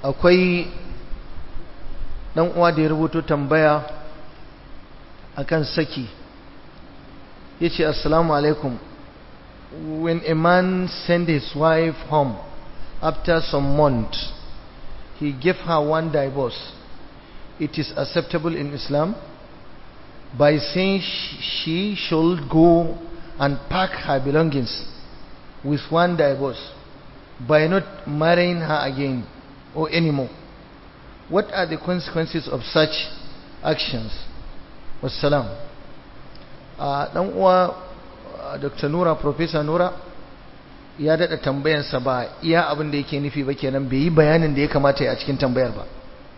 akwai dan uwa da ya rubuto tambaya akan saki yace assalamu alaikum when a man send his wife home after some months he gave her one divorce it is acceptable in Islam by saying she should go and pack her belongings with one divorce by not marrying her again or anymore. What are the consequences of such actions? Wassalam. Dan uwa Dr. Nura, Professor Nura, ya daɗa tambayansa ba iya abin da yake nufi ba kenan bai yi bayanin da ya kamata ya a cikin tambayar ba.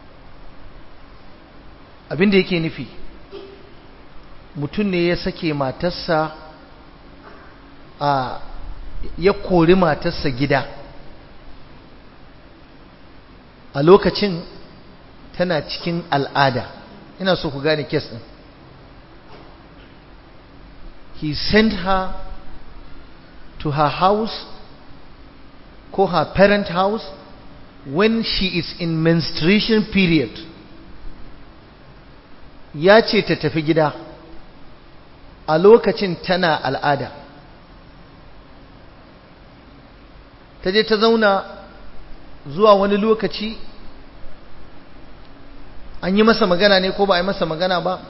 Abin da yake nufi, mutum ne ya sake matarsa a ya kori matarsa gida a lokacin tana cikin al'ada ina so ku gane kes ɗin he sent her to her house ko her parent house when she is in menstruation period ya ce ta tafi gida a lokacin tana al'ada ta je ta zauna zuwa wani lokaci an yi masa magana ne ko ba a yi masa magana ba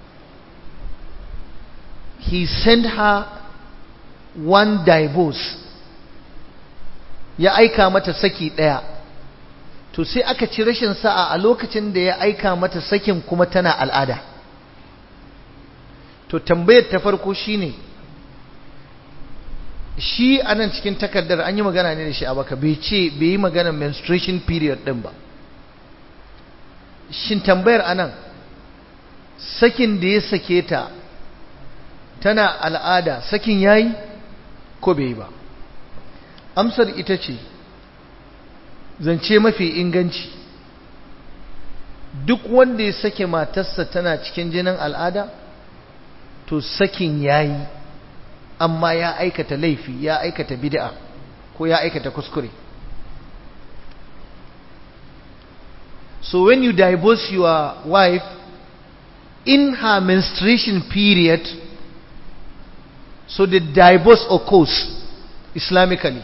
he sent her one divorce ya aika mata saki ɗaya to sai aka ci rashin sa'a a lokacin da ya aika mata sakin kuma tana al'ada to tambayar ta farko shine shi a nan cikin takardar an yi magana ne da shi a baka bai ce bai yi magana menstruation period din ba shin tambayar anan sakin da ya sake ta tana al'ada sakin yayi ko bai yi ba amsar ita ce zance mafi inganci duk wanda ya sake matarsa tana cikin jinin al'ada to sakin yayi amma ya aikata laifi ya aikata bid'a ko ya aikata kuskure so when you divorce your wife in her menstruation period so the divorce occurs islamically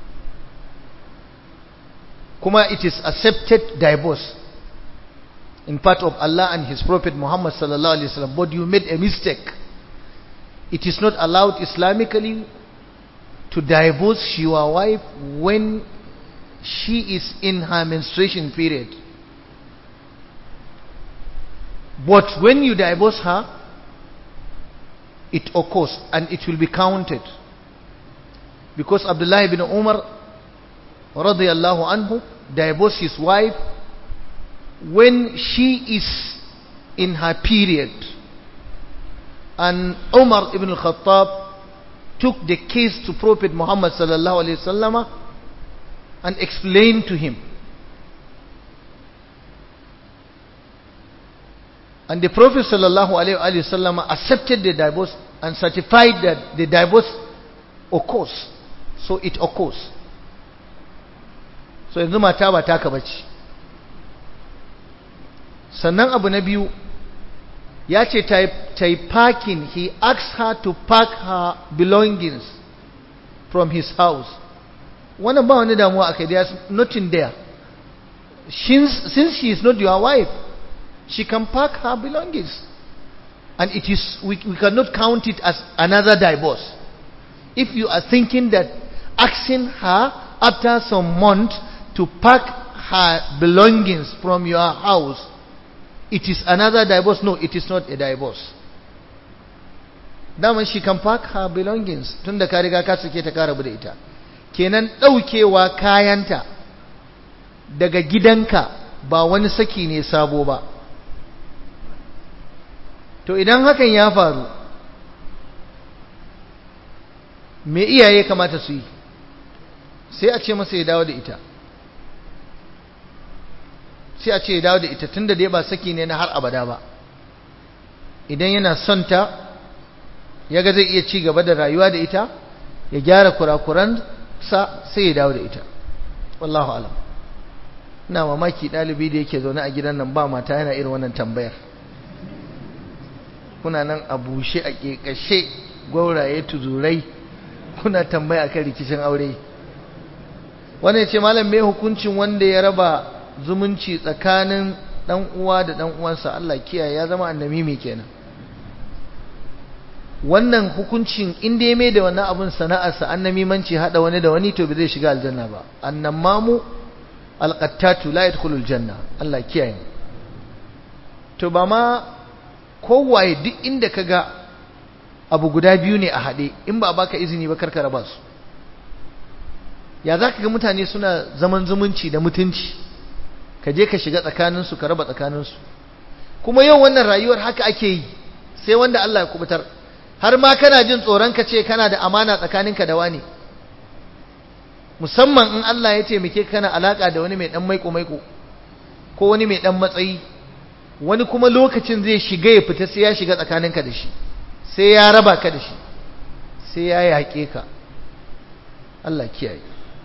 kuma it is accepted divorce in part of Allah and his prophet Muhammad sallallahu alaihi wasallam but you made a mistake it is not allowed Islamically to divorce your wife when she is in her menstruation period. But when you divorce her, it occurs and it will be counted. Because Abdullah ibn Umar radiallahu anhu divorced his wife when she is in her period. And Umar ibn al-Khattab took the case to Prophet Muhammad sallallahu alaihi wasallam and explained to him. And the Prophet sallallahu alaihi wasallam accepted the divorce and certified that the divorce occurs. So it occurs. So yanzu mata ba taka bace. Sannan abu na biyu ya ce ta yi parking he asked her to park her belongings from his house wannan ba wani damuwa aka there's nothing there since, since she is not your wife she can park her belongings and it is we, we cannot count it as another divorce if you are thinking that asking her after some month to pack her belongings from your house it is another divorce. No, it is not a divorce. Daman she can pack her belongings tun da ka riga ka sake ta ka rabu da ita. Kenan ɗaukewa kayanta daga gidanka ba wani saki ne sabo ba. To idan hakan ya faru, me iyaye kamata su yi? Sai a ce masa ya dawo da ita. sai a ce ya dawo da ita tunda dai ba saki ne na har abada ba idan yana son ta ya ga zai iya ci gaba da rayuwa da ita ya gyara kurakuran sa sai ya dawo da ita wallahu alam ina mamaki ɗalibi da yake zaune a gidan nan ba mata yana irin wannan tambayar kuna nan a bushe a ƙeƙashe gwauraye tuzurai kuna tambaya akan rikicin aure wanda ya ce malam me hukuncin wanda ya raba zumunci tsakanin dan uwa da dan uwansa Allah kiyaye ya zama annabi mai kenan wannan hukuncin inda ya mai da wannan abun sana'arsa annamimanci hada wani da wani to bai zai shiga aljanna ba annamamu alqattatu la yadkhulul janna Allah kiyaye to ba ma kowaye duk inda kaga abu guda biyu ne a hade in ba baka izini ba karka raba su ya zaka ga mutane suna zaman zumunci da mutunci ka je ka shiga tsakaninsu ka raba tsakaninsu kuma yau wannan rayuwar haka ake yi sai wanda Allah ya kubutar har ma kana jin tsoron ka ce kana da amana tsakaninka da wani musamman in Allah ya taimake ka kana alaka da wani mai dan maiko maiko ko wani mai dan matsayi wani kuma lokacin zai shiga ya fita sai ya shiga tsakaninka da shi sai ya raba ka da shi sai ya yaƙe ka Allah kiyaye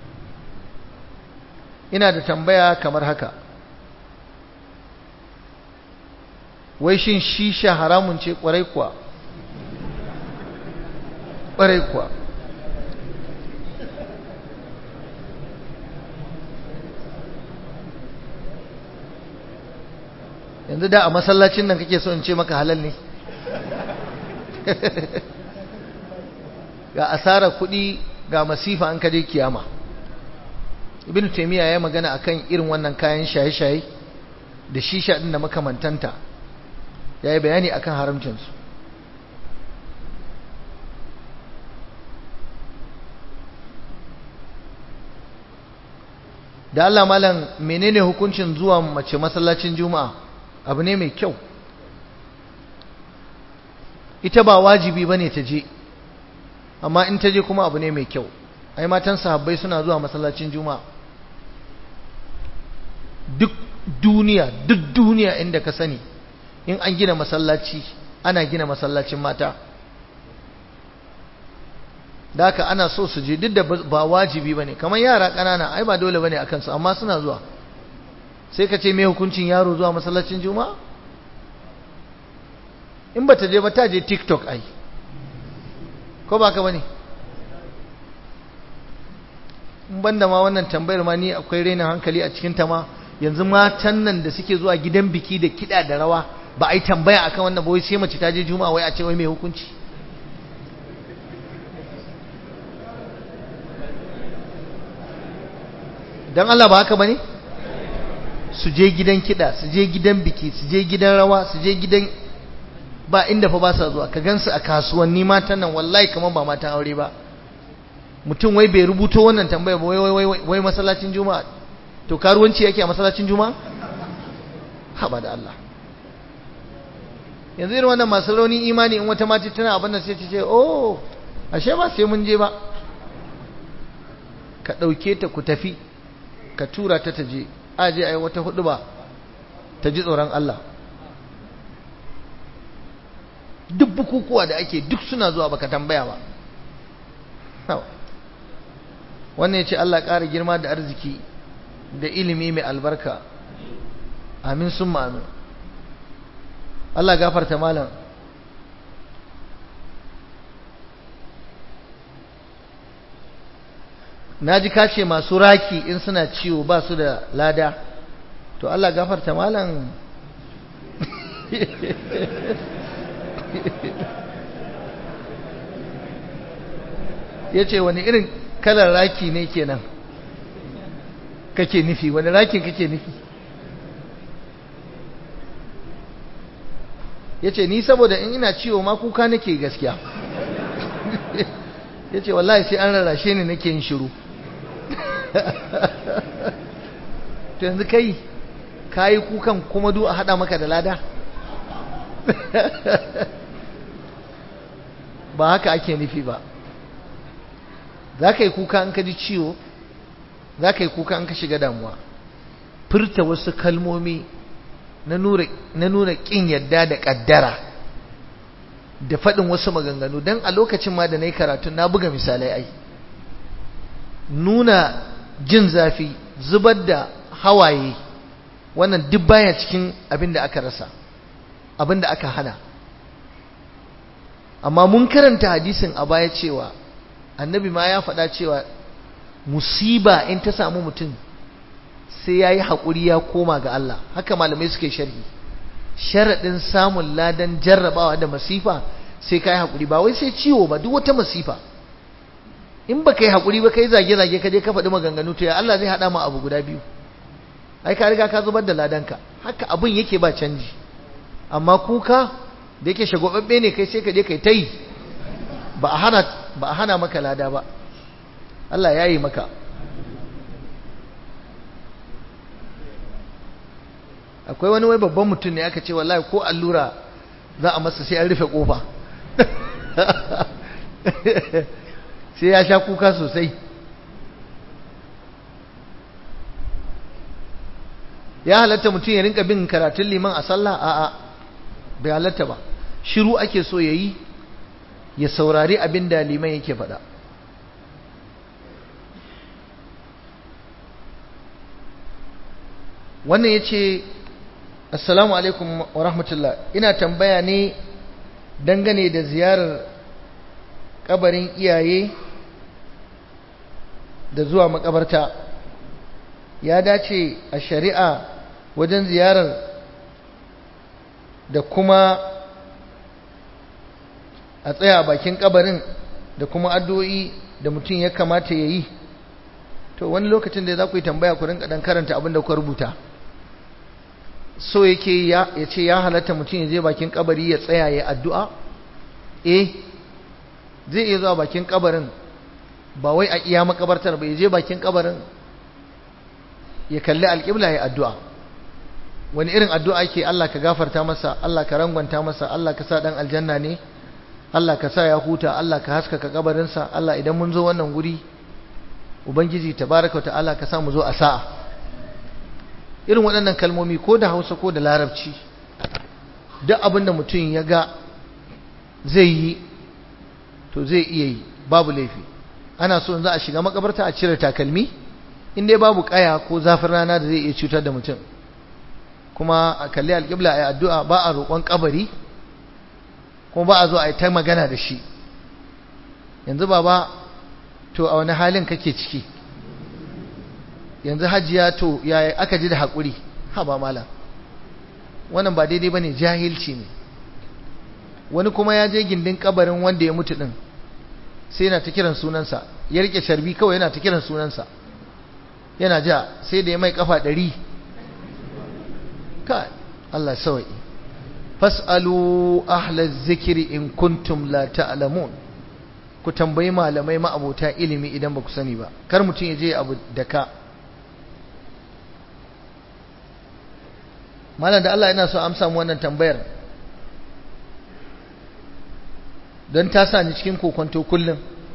ina da tambaya kamar haka wai shin shisha haramun ce kwarai kuwa kwarai kuwa yanzu da a masallacin nan kake so in ce maka halal ne ga asara kuɗi ga masifa an kaje kiyama ibn taymiya ya magana akan irin wannan kayan shaye-shaye da shisha din da makamantanta yayi bayani akan haramcin su da Allah malam menene hukuncin zuwa mace masallacin juma'a abu ne mai kyau ita ba wajibi bane ta je amma in ta je kuma abu ne mai kyau ai matan sahabbai suna zuwa masallacin juma'a duk duniya duk duniya inda ka sani in an gina masallaci ana gina masallacin mata da haka ana so su je duk da ba wajibi bane kamar yara ƙanana ai ba dole bane akan su amma suna zuwa sai ka ce me hukuncin yaro zuwa masallacin juma'a in ba ta je ba ta je tiktok ai ko ba ka bane in banda ma wannan tambayar ma ni akwai rainin hankali a cikin ta ma yanzu matan nan da suke zuwa gidan biki da kiɗa da rawa ba a yi tambaya akan wannan ba wai sai mace ta je juma'a wai a ce wai mai hukunci dan Allah ba haka bane su je gidan kiɗa su je gidan biki su je gidan rawa su je gidan ba inda fa ba sa zuwa ka gansu a kasuwanni matan nan wallahi kamar ba matan aure ba mutum wai bai rubuto wannan tambaya ba wai wai wai wai masallacin juma'a to karuwanci yake a masallacin juma'a haba da Allah yanzu irin wannan masu rauni imani in wata mata tana abin da sai ta ce oh ashe ba sai mun je ba ka ɗauke ta ku tafi ka tura ta ta je aje ai wata hudu ba ta ji tsoron Allah duk bukukuwa da ake duk suna zuwa baka tambaya ba wannan ya ce Allah ƙara girma da arziki da ilimi mai albarka amin sun amin Allah gafarta malam na ji kace masu raki in suna ciwo ba su da lada to Allah gafarta malam ya ce wani irin kalar raki ne kenan kake nufi wani rakin kake nufi ya ce ni saboda in ina ciwo ma kuka nake gaskiya ya ce wallahi sai an rarrashe ni nake yin shiru to yanzu kai ka yi kukan kuma du a haɗa maka da lada ba haka ake nufi ba za ka yi kuka in ka ji ciwo za ka yi kuka in ka shiga damuwa furta wasu kalmomi na nuna ƙin yadda da ƙaddara da faɗin wasu maganganu don a lokacin ma da na yi karatu na buga misalai ai nuna jin zafi zubar da hawaye wannan duk baya cikin abin da aka rasa abin da aka hana amma mun karanta hadisin a baya cewa annabi ma ya faɗa cewa musiba in ta samu mutum sai ya yi haƙuri ya koma ga Allah haka malamai suke sharhi sharaɗin samun ladan jarrabawa da masifa sai ka yi haƙuri ba wai sai ciwo ba duk wata masifa in ba ka yi haƙuri ba ka yi zage-zage ka je ka faɗi maganganu to ya Allah zai haɗa ma abu guda biyu ai ka riga ka zubar da ladanka haka abin yake ba canji amma kuka da yake shagwababbe ne kai sai ka je kai ta yi ba a hana ba a hana maka lada ba Allah ya yi maka akwai wani wai babban mutum ne aka ce wallahi ko allura za a masa sai an rufe kofa sai ya sha kuka sosai ya halatta mutum ya rinka bin karatun liman a sallah a'a bai halatta ba shiru ake so ya yi ya saurari abin da liman yake faɗa wannan ya ce assalamu alaikum wa rahmatullah ina tambaya ne dangane da ziyarar kabarin iyaye da zuwa makabarta ya dace a shari'a wajen ziyarar da kuma a tsaya a bakin kabarin da kuma addu'o'i da mutum ya kamata ya yi to wani lokacin da za ku yi tambaya ku rinka dan karanta abin da ku rubuta so yake ya ce ya halatta mutum ya je bakin kabari ya tsaya ya addu'a eh zai iya zuwa bakin kabarin ba wai a iya makabartar ba ya je bakin kabarin ya kalli alƙibla ya addu'a wani irin addu'a ke Allah ka gafarta masa Allah ka rangwanta masa Allah ka sa ɗan aljanna ne Allah ka sa ya huta Allah ka haskaka kabarinsa Allah idan mun zo wannan guri ubangiji tabaraka wa ta'ala ka sa mu zo a sa'a irin waɗannan kalmomi ko da hausa ko da larabci duk abin da mutum ya ga zai yi to zai iya yi babu laifi ana so za a shiga makabarta a cire takalmi in dai babu kaya ko zafin rana da zai iya cutar da mutum kuma a kalli alƙibla a yi addu'a ba a roƙon kabari kuma ba a zo a yi ta magana da shi yanzu baba to a wani halin kake ciki yanzu hajiya to yaya aka ji da haƙuri ha ba mala wannan ba daidai ba ne jahilci ne wani kuma ya je gindin kabarin wanda ya mutu ɗin sai yana ta kiran sunansa ya rike sharbi kawai yana ta kiran sunansa yana ja sai da ya mai kafa ɗari ka Allah sawa'i fas'alu ahla zikiri in kuntum la ta'lamun ku tambayi malamai ma'abota ilimi idan ba ku sani ba kar mutum ya je abu da ka malam da Allah yana so amsa mu wannan tambayar don ta sa ni cikin kokonto kullum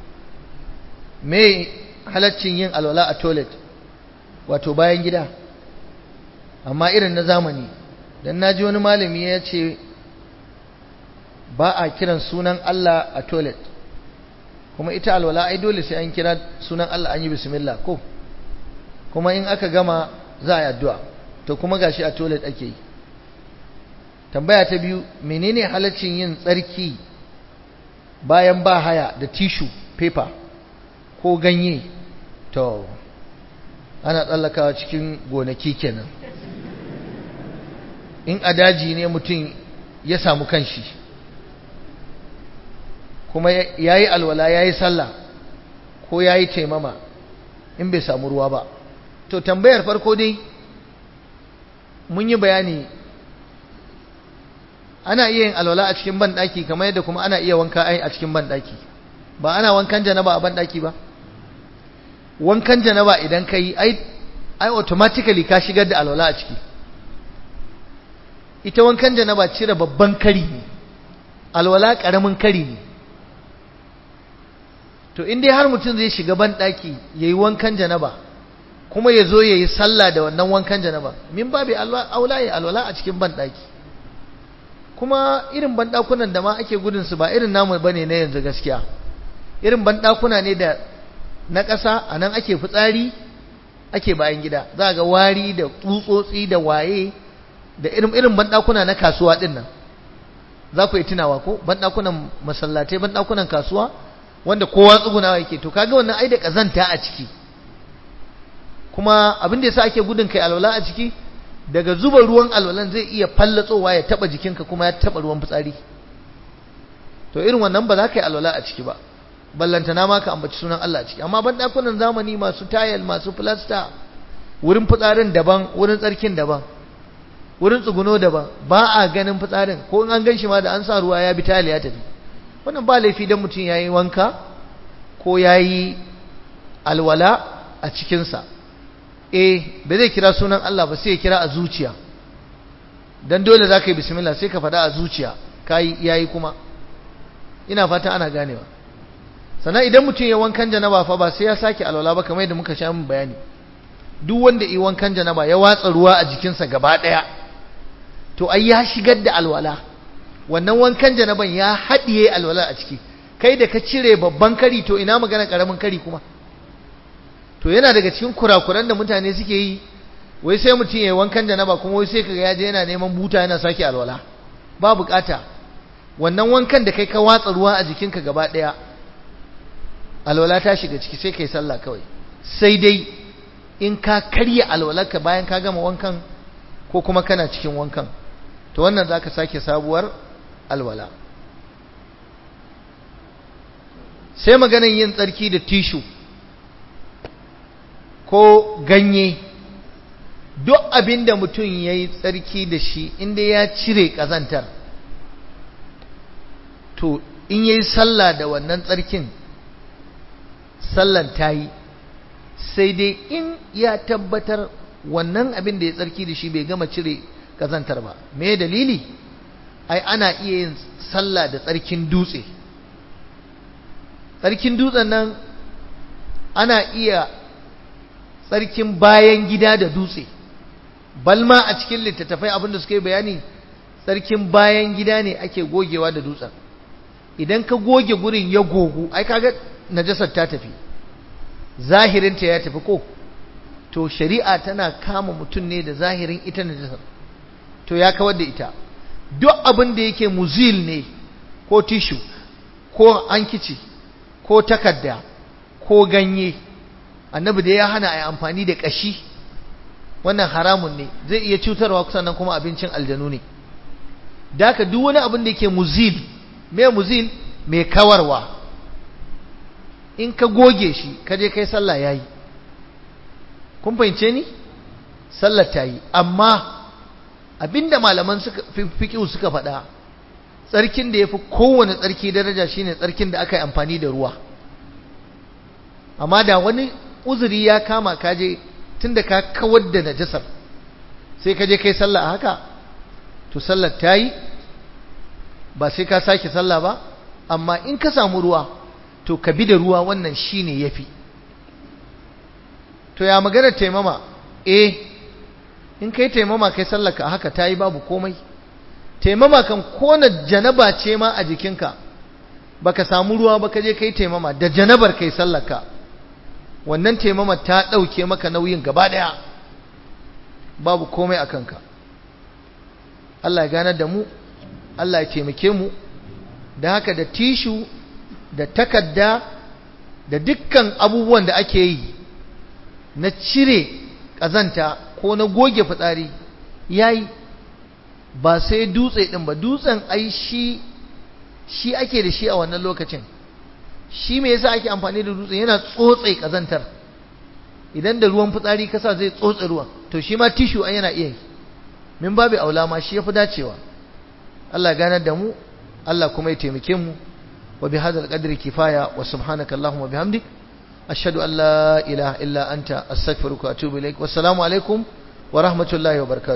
me halaccin yin alwala a toilet wato bayan gida amma irin na zamani don naji wani malami ya ce ba a kiran sunan Allah a toilet kuma ita alwala ai dole sai an kira sunan Allah an yi bismillah ko kuma in aka gama za a yi addu'a to kuma gashi a toilet ake yi tambaya ta biyu menene halaccin yin tsarki bayan ba haya da tissue paper ko ganye to ana tsallakawa cikin gonaki kenan in a daji ne mutum ya samu kanshi kuma ya yi alwala ya yi sallah ko ya yi taimama in bai samu ruwa ba to tambayar farko dai mun yi bayani ana iya yin alwala a cikin banɗaki kamar yadda kuma ana iya wanka ai a cikin banɗaki ba ana wankan janaba a banɗaki ba wankan janaba idan ka yi ai ai automatically ka shigar da alwala a ciki ita wankan janaba cire babban kari ne alwala ƙaramin kari ne to in dai har mutum zai shiga banɗaki ya yi wankan janaba kuma ya zo ya yi sallah da wannan wankan janaba min babu aula ya alwala a cikin banɗaki kuma irin banɗakunan da ma ake gudunsu ba irin namu ba ne na yanzu gaskiya irin banɗakuna ne da na ƙasa a nan ake fitsari ake bayan gida za ga wari da tsutsotsi da waye da irin irin banɗakuna na kasuwa ɗin nan za ku yi tunawa ko banɗakunan masallatai banɗakunan kasuwa wanda kowa tsugunawa yake to kaga wannan ai da ƙazanta a ciki kuma abin da yasa ake gudun kai alwala a ciki daga zuba ruwan alwalan zai iya fallatsowa ya taba jikinka kuma ya taba ruwan fitsari to irin wannan ba za ka yi alwala a ciki ba ballantana ma ka ambaci sunan Allah a ciki amma banɗakunan zamani masu tayal masu filasta wurin fitsarin daban wurin tsarkin daban wurin tsuguno daban ba a ganin fitsarin ko in an gan shi ma da an sa ruwa ya bi tayal ya tafi wannan ba laifi don mutum ya yi wanka ko ya yi alwala a cikinsa eh ba zai kira sunan Allah ba sai ya kira a zuciya don dole za ka yi bismillah sai ka faɗa a zuciya ka yi yayi kuma ina fata ana ganewa sannan idan mutum ya wankan janaba fa ba sai ya sake alwala ba kamar yadda muka sha min bayani duk wanda yi wankan janaba ya watsa ruwa a jikinsa gaba ɗaya to ai ya shigar da alwala wannan wankan janaban ya haɗiye alwala a ciki kai da ka cire babban kari to ina magana ƙaramin kari kuma to yana daga cikin kurakuran da mutane suke yi wai sai mutum ya yi wankan janaba kuma wai sai kaga ya je yana neman buta yana sake alwala ba bukata wannan wankan da kai ka watsa ruwa a jikinka gaba ɗaya alwala ta shiga ciki sai kai sallah kawai sai dai in ka karya alwalarka bayan ka gama wankan ko kuma kana cikin wankan to wannan za ka sake sabuwar alwala sai maganin yin tsarki da tishu ko ganye duk abin da mutum ya yi tsarki da shi inda ya cire ƙazantar to in ya yi sallah da wannan tsarkin sallan ta yi sai dai in ya tabbatar wannan abin da ya tsarki da shi bai gama cire ƙazantar ba me dalili ai ana iya yin sallah da tsarkin dutse tsarkin dutsen nan ana iya tsarkin bayan gida da dutse balma a cikin littattafai abinda suka yi bayani tsarkin bayan gida ne ake gogewa da dutsen idan ka goge gurin ya gogu ai kaga najasar ta tafi zahirinta ya tafi ko to shari'a tana kama mutum ne da zahirin ita najasar to ya kawar da ita duk abin da yake muzil ne ko tishu ko ankici ko takarda ko ganye annabi da ya hana a yi amfani da ƙashi wannan haramun ne zai iya cutarwa sannan kuma abincin aljanu ne da haka duk wani abin da yake muzil mai muzil mai kawarwa in ka goge shi ka je kai sallah yayi kun fahimce ni sallar ta yi amma abinda malaman suka fiqhu suka faɗa tsarkin da yafi kowane tsarki daraja shine tsarkin da aka yi amfani da ruwa amma da wani uzuri ya kama ka je tunda ka kawar da najasar sai ka je kai sallah a haka to sallar ta yi ba sai ka sake sallah ba amma in ka samu ruwa to ka bi da ruwa wannan shine yafi to ya magana taimama eh in kai taimama kai sallaka haka ta yi babu komai taimama kan kona janaba ce ma a jikinka baka samu ruwa ba ka je kai taimama da janabar kai sallaka wannan taimama ta ɗauke maka nauyin gaba ɗaya babu komai a kanka Allah ya ganar da mu Allah ya taimake mu da haka da tishu da takadda da dukkan abubuwan da ake yi na cire ƙazanta ko na goge fitsari yayi ba sai dutse ɗin ba dutsen ai shi shi ake da shi a wannan lokacin shi me yasa ake amfani da dutse yana tsotse ƙazantar idan da ruwan fitsari kasa zai tsotse ruwan to shi ma tishu an yana iya yi min babu aula ma shi yafi dacewa Allah ganar da mu Allah kuma ya taimake mu wa bi hadzal qadri kifaya wa subhanaka allahumma bihamdik ashhadu an la ilaha illa anta astaghfiruka wa atubu ilaik wassalamu alaikum wa rahmatullahi wa barakatuh